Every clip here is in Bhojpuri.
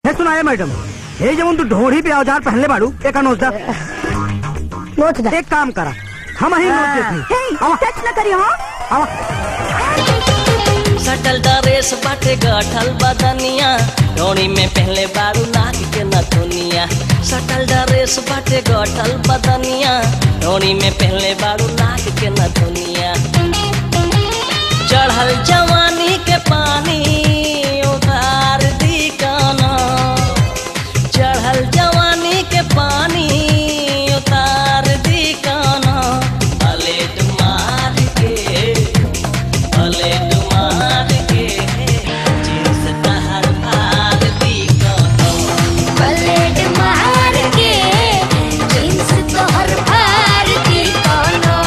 हे सुनाए मैडम हे जब तू ढोड़ी पे औजार पहनले बाड़ू एक नोच दा नोच दा एक काम करा हम ही नोच देते आवा टच न करियो हाँ आवा सटल ड्रेस बाटे गठल बदनिया डोरी में पहले बारू नाक के नथुनिया सटल ड्रेस बाटे गठल बदनिया डोरी में पहले बारू नाक के नथुनिया चढ़ल जवानी के पानी उतार दी काना चढ़ल जवानी के पानी उतार दी काना पलेट मार के पलेट मार के जींस तहर फाड़ दी काना पलेट मार के जींस तोहर फाड़ दी कोनो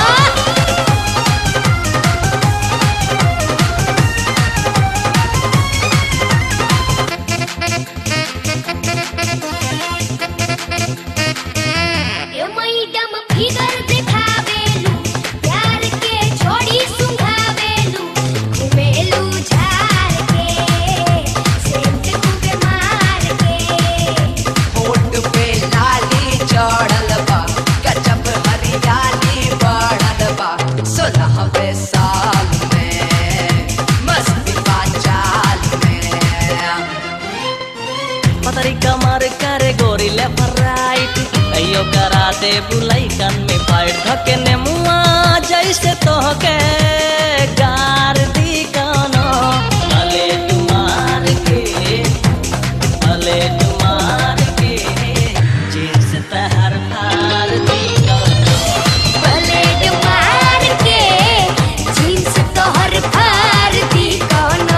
ए मैडम फिगर दिखावेलू प्यार के छोड़ी सुंघावेलू घुमेलू झार के सेंट खूबे मार के होठ पे लाली चढ़ल बा गजब हरियाली बढ़ल बा सोलहवे साल में मस्ती बा चाल में पतरी कमर करे गोरी लेफ्ट राइट कहियो करा दे बुलाई कान में फाइट धके ने मुआ जैसे तोहके गार दी कानो अले तुम्हार के अले तुम्हार के जींस तहर फाड़ दी कानो पलेट मार के जींस तोहर फाड़ दी कोनो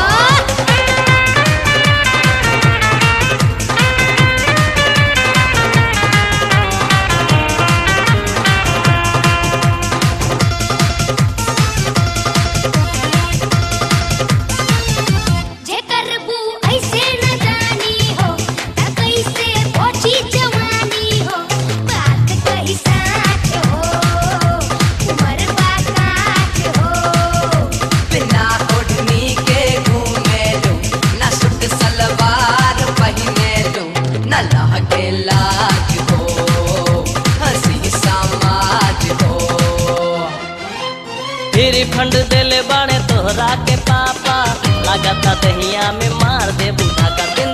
जे करबू ऐसे न जानी हो त कैसे पहुंची जवानी हो बात कही साच हो उमर बाकाच हो बिना ओढ़नी के घूमे लो न सूट सलवार पहने लो न लहके लाज हो हंसी समाज हो फिर फंड देले बाड़े तोहरा के पापा लागता दहिया में मार दे बुढ़ा का दिन